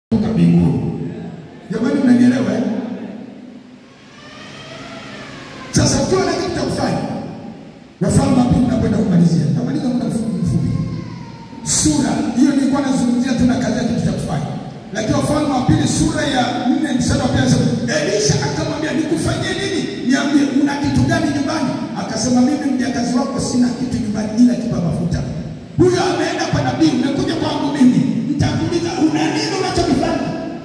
kutoka mbinguni. Jamani, mnanielewa eh? Sasa ukiwa na kitu cha kufanya, Wafalme wa pili nakwenda kumalizia, tamaliza muda mfupi mfupi. Sura hiyo nilikuwa nazungumzia tena kazi ya kitu cha kufanya, lakini Wafalme wa pili sura ya nne mstari wa pili anasema Elisha akamwambia, nikufanyie nini? Niambie, una kitu gani nyumbani? Akasema, mimi mjakazi wako sina kitu nyumbani ila kipa mafuta. Huyo ameenda kwa nabii, umekuja kwangu mimi, nitakuuliza una nini unachokifanya?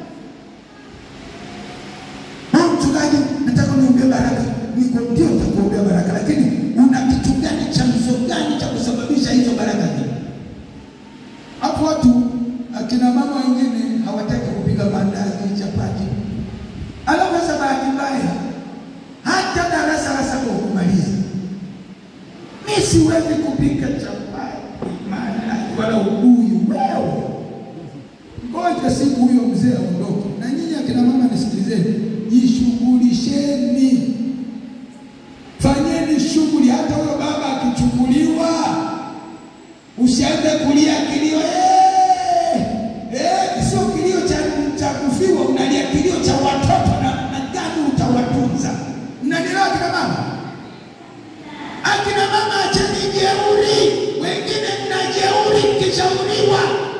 Au mchungaji, nataka niombee baraka. Niko ndio nitakuombea baraka, lakini una kitu gani, chanzo gani cha kusababisha hizo baraka zile? Hapo watu akina mama wengine hawataki kupika mandazi, chapati. Alafu sasa bahati mbaya hata darasa la saba hukumaliza. Mi siwezi kupika chapati, mandazi wala ubuyu. Wewe ngoja siku huyo mzee aondoke, na nyinyi akina mama nisikilizeni, jishughulisheni, fanyeni shughuli. Hata huyo baba akichukuliwa, usianze kulia kilio eh, eh, sio kilio cha, cha kufiwa, unalia kilio cha watoto na, na gani utawatunza. Mnanielewa akina mama? Akina mama, acheni jeuri, wengine mna jeuri mkishauriwa.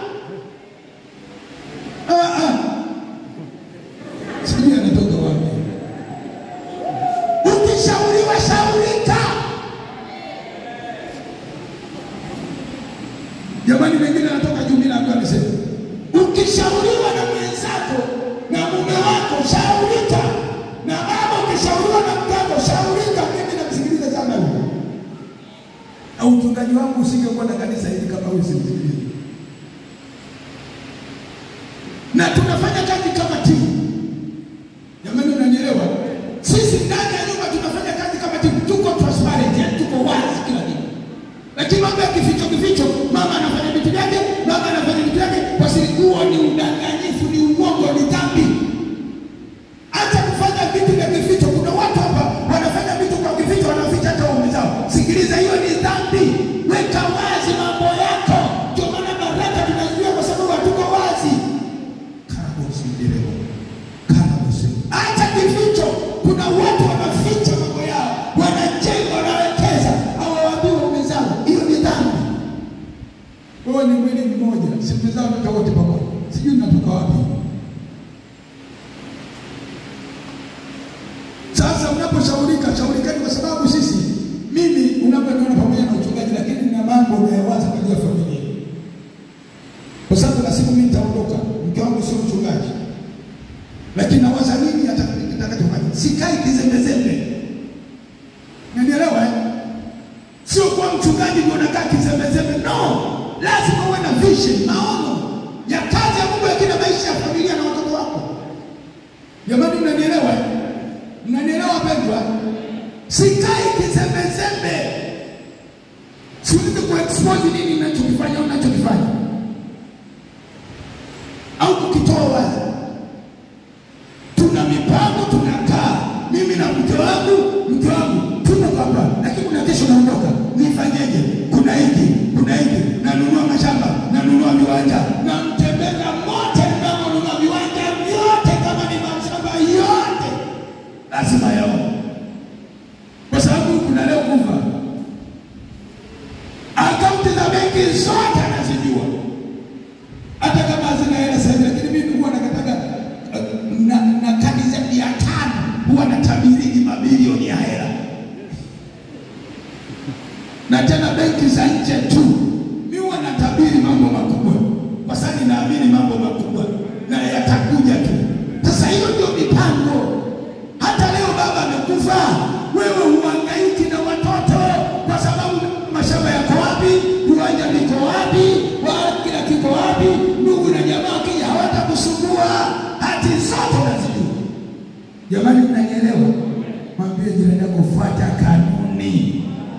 Ah, ah. Sijui anatoka wapi. Ukishauriwa shaurika. Jamani, wengine anatoka juu, mimi naambiwa niseme, ukishauriwa na mwenzako na mume wako shaurika, na baba ukishauriwa na mkako shaurika. Mimi namsikiliza sana huyo, na uchungaji wangu usingekuwa na kanisa hili kama huyu simsikilize na tunafanya kazi kama timu. Jamani, unanielewa? Sisi ndani ya nyumba tunafanya kazi kama timu, tuko transparent, yani tuko wazi kila kitu, lakini mambo ya kificho kificho, mama anafanya vitu vyake, baba anafanya vitu vyake kwa siri. Huo ni udanganyifu, ni uongo, ni dhambi. Hata kufanya vitu vya kificho, kuna watu hapa wanafanya vitu kwa kificho, wanaficha hata waume zao. Sikiliza, hiyo ni dhambi. Weka wazi mambo yako. Ndio maana baraka tunazuia kwa sababu hatuko wazi. Acha kificho. Kuna watu wanaficha mambo yao, wanajenga, wanawekeza, hawawaambii waume zao. Hiyo ni dhambi. Wewe ni mwili mmoja, siku zao ndio wote pamoja, sijui natoka wapi. Sasa unaposhaurika, shaurikani kwa sababu sisi, mimi unapoona pamoja na uchungaji, lakini nina mambo nayawaza kwa ajili ya familia, kwa sababu na siku mimi nitaondoka, mke wangu sio mchungaji lakini nawaza nini atakachofanya. Sikai kizembezembe, nanielewa eh? Sio kuwa mchungaji ndio unakaa kizembezembe, no. Lazima uwe na vision, maono ya kazi ya Mungu, lakini na maisha ya familia na watoto wako. Jamani, mnanielewa eh? Mnanielewa pendwa? Sikai kizembezembe, siwezi kuexpose nini ninachokifanya au ninachokifanya au kukitoa wazi tuna mipango, tunakaa mimi na mke wangu, mke wangu tuko hapa, lakini kuna kesho naondoka, nifanyeje? Kuna hiki, kuna hiki, nanunua mashamba, nanunua viwanja, namtembeza mote, mnamonunua viwanja vyote, kama ni mashamba yote lazima yao, kwa sababu kuna leo kufa. Akaunti za benki zote anazijua, hata kama hazina hela sasa hivi, lakini mimi huwa nakataga na, na kadi za mia tano huwa natabiriki mabilioni ya hela, na tena benki za nje tu. Mi huwa natabiri mambo makubwa, kwa sababu ninaamini mambo makubwa na yatakuja tu. Sasa hiyo ndio mipango. Hata leo baba amekufa, wewe huhangaiki na watoto kwa sababu mashamba yako wapi, viwanja viko wapi, wa kila kiko wapi, ndugu na jamaa kija hawatakusumbua hati zote unazijua. Jamani, mnanielewa? Mwambie jirani yako, fuata kanuni.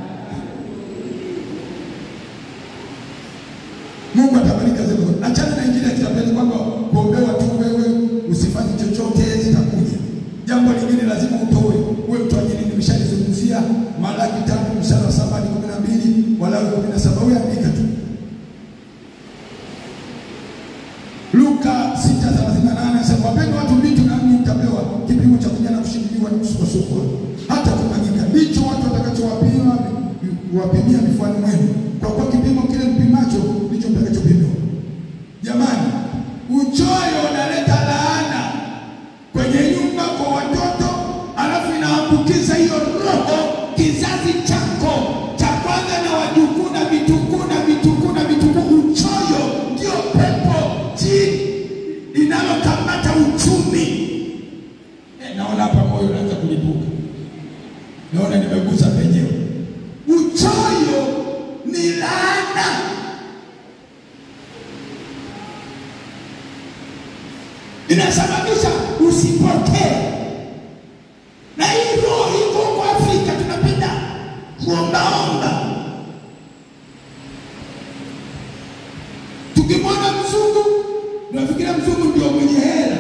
Mungu atabariki kazi yako. Achana na injili ya kitapeli kwamba kuombewa tu wewe usifanye chochote zitakuja. Jambo lingine lazima utoe. Wewe mtoaji nini? Nimeshalizungumzia Malaki tatu mstari wa saba hadi kumi na mbili Walawi kumi na saba Wewe andika tu. Luka sita thelathini kusukwa hata kumwagika. Ndicho watu watakachowapima wapimia vifuani mwenu, kwa kuwa kipimo kile mpimacho ndicho mtakachopimiwa. Jamani, uchoyo unaleta laana kwenye nyumba kwa watoto, alafu inaambukiza hiyo roho kizazi chako cha kwanza na wajukuu na vitukuu na vitukuu na vitukuu. Uchoyo ndio pepo jini linalokamata uchumi. Eh, naona hapa moyo unaanza kulipuka, naona nimegusa penyewe. Uchoyo ni laana. Inasababisha usipokee, na hii roho iko huko Afrika, tunapenda kuombaomba. Tukimwona mzungu tunafikiria mzungu ndio mwenye hela.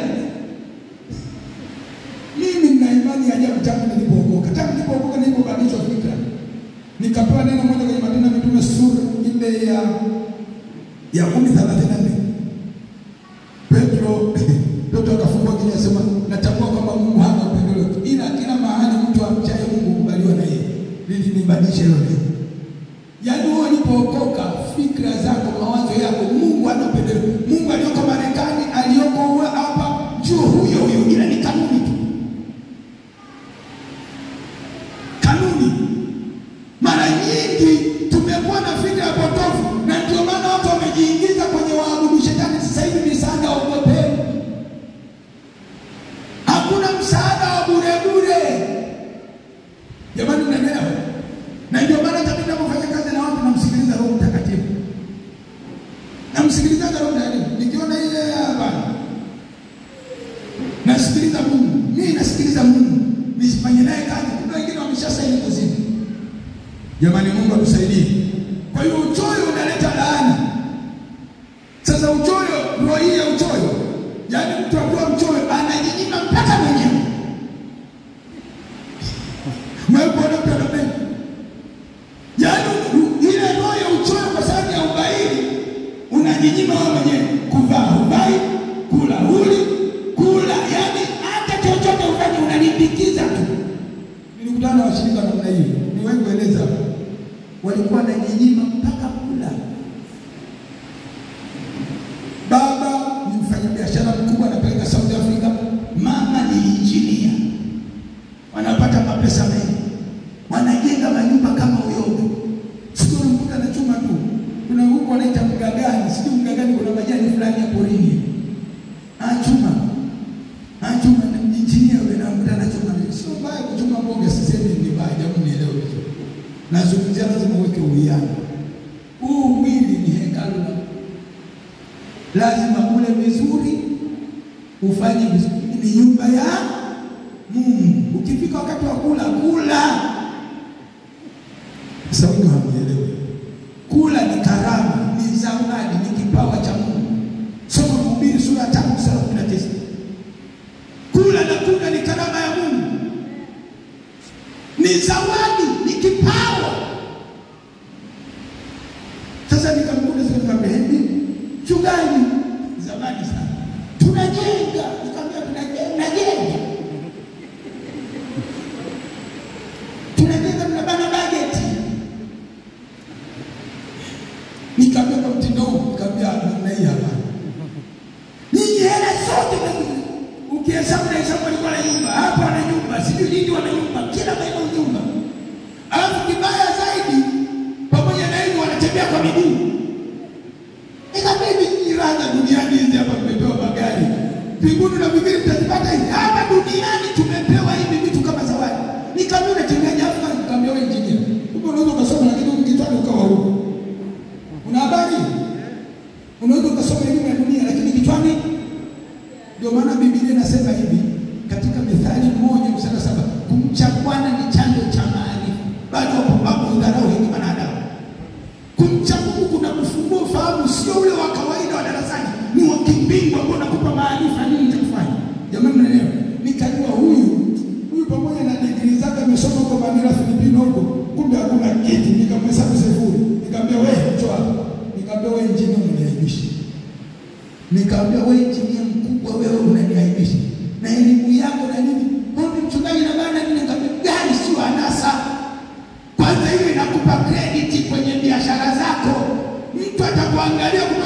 Mimi nina imani ya ajabu tangu nilipookoka, tangu nilipookoka, nilipobadilishwa fikra, nikapewa neno moja kwenye Matendo ya Mitume sura ile ya ya kumi thelathini na nne Petro Petro akafungua kinywa akasema, natambua kwamba Mungu hana upendeleo, ila kila mahali mtu amchaye Mungu hukubaliwa na yeye. Lili nibadilishe hilo neno. Yaani wewe ulipookoka, fikra zako, mawazo yako, Mungu hana upendeleo. Mungu aliyoko Marekani, aliyoko uwe hapa, njoo huyo huyo, ila ni kanuni tu, kanuni. Mara nyingi tumekuwa na fikra potofu, na ndio maana watu wamejiingiza kwenye waabudu shetani. Sasa hivi misaada ogopeni, hakuna msaada wa bure bure. Jamani, mnaelewa? Na ndio maana hata mimi ninapofanya kazi na watu namsikiliza Roho Mtakatifu, namsikilizaga Roho Mtakatifu, nikiona ile habari nasikiliza Mungu, mimi nasikiliza Mungu, nisifanye naye kazi. Kuna wengine wameshasaini kuzimu. Jamani, Mungu atusaidie. Kwa hiyo uchoyo unaleta laana. Sasa uchoyo, roho hii ya uchoyo, yaani mtu akiwa mchoyo anajinyima mpaka mwenyewe. Mwekuona mtu anapenda yaani u- ile roho ya uchoyo kwa sababu ya ubaili, unajinyima wewe mwenyewe, kuvaa huvai, kula huli, kula, yaani hata chochote ufanye unalimbikiza tu. Nilikutana na washirika namna hiyo, ni wengi kueleza hapa. walikuwa wanajinyima mpaka kula. Baba ni mfanyabiashara mkubwa, anapeleka South Africa. Mama ni injinia, wanapata mapesa mengi, wanajenga manyumba kama uyoga. Siku mkuta anachuma tu, kuna huko wanaita mgagani, sijui mgagani, kuna majani fulani ya porini, anachuma anachuma, na injinia yule namkuta anachuma. Sio mbaya kuchuma mboga, sisemi ni mbaya, jamu nielewe vizuri. Nazungumzia lazima uweke uwiano. Huu mwili ni hekalu la lazima ule vizuri, ufanye vizuri, ni nyumba ya Mungu. Ukifika wakati wa kula, kula. Sasa wengi hawaelewi, kula ni karama, ni zawadi, ni kipawa cha Mungu. Soma Mhubiri sura ya tano mstari wa kumi na tisa. Kula na kunywa ni karama ya Mungu, ni zawadi, ni kipawa. Sasa nikamkuta sasa, nikamwambia hivi, mchungaji, zamani sana tunajenga, nikamwambia tunajenga, najenga, tunajenga, tunabana bajeti. Nikamwambia kwa mtindo huu, nikamwambia namna hii hapa, nyinyi hela zote mna- ukihesabu na hesabu walikuwa na nyumba hapa, wana nyumba sijui nini, wana nyumba kila maeneo nyumba, alafu kibaya zaidi, pamoja na hivyo wanatembea kwa miguu. Nikamwambia hivi, nyinyi raha za duniani hizi hapa mmepewa magari, mbinguni na vingine mtazipata hizi hapa duniani, tumepewa hivi vitu kama zawadi. Nikamwambia unatembeaje hapa? Nikamwambia wewe injinia, kumbe unaweza ukasoma, lakini huku kichwani ukawa huko. Una habari? Unaweza ukasoma elimu ya dunia, lakini kichwani ndio maana Biblia inasema hivi katika Mithali moja mstari wa saba kumcha Bwana ni chanzo cha maarifa, bali wapumbavu hudharau hekima na adabu. Kumcha Mungu kuna kufungua ufahamu, sio ule wa kawaida wa darasani, ni wa kimbingu ambao unakupa maarifa nini cha kufanya. Jamani, mnaelewa? Nikajua huyu huyu pamoja na digrii zake amesoma huko Manila, Filipino huko, kumbe hakuna kitu. Nikamhesabu sifuri, nikamwambia wewe, njoo hapa. Nikamwambia wewe, injinia, unaniaibisha Nikamwambia wewe injinia mkubwa, wewe unaniaibisha na elimu yako na nini. Mbona mchungaji na bana kuangalia kutoka